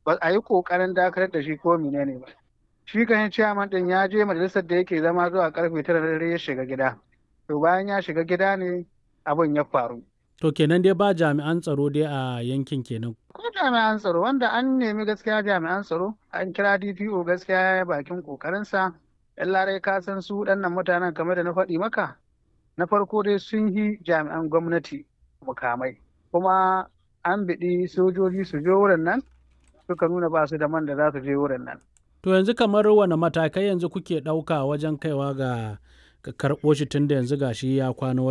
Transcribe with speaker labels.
Speaker 1: ba a yi kokarin dakatar da shi ko menene ba shi kan ciyaman din ya je majalisar da yake zama zuwa karfe tara na dare ya shiga gida to bayan ya shiga gida ne abin ya faru
Speaker 2: To kenan dai ba jami'an tsaro dai a yankin kenan.
Speaker 1: ko jami'an tsaro wanda an nemi gaskiya jami'an tsaro an kira DPO gaskiya ya bakin kokarinsa yan larai ka san su waɗannan mutanen kamar da na faɗi maka na farko dai sun yi jami'an gwamnati mukamai kuma an biɗi sojoji su je wurin nan suka nuna ba su da man da za su je wurin nan
Speaker 2: To yanzu kamar wane matakai yanzu kuke ɗauka wajen kaiwa ga karɓo shi tun da yanzu gashi ya kwana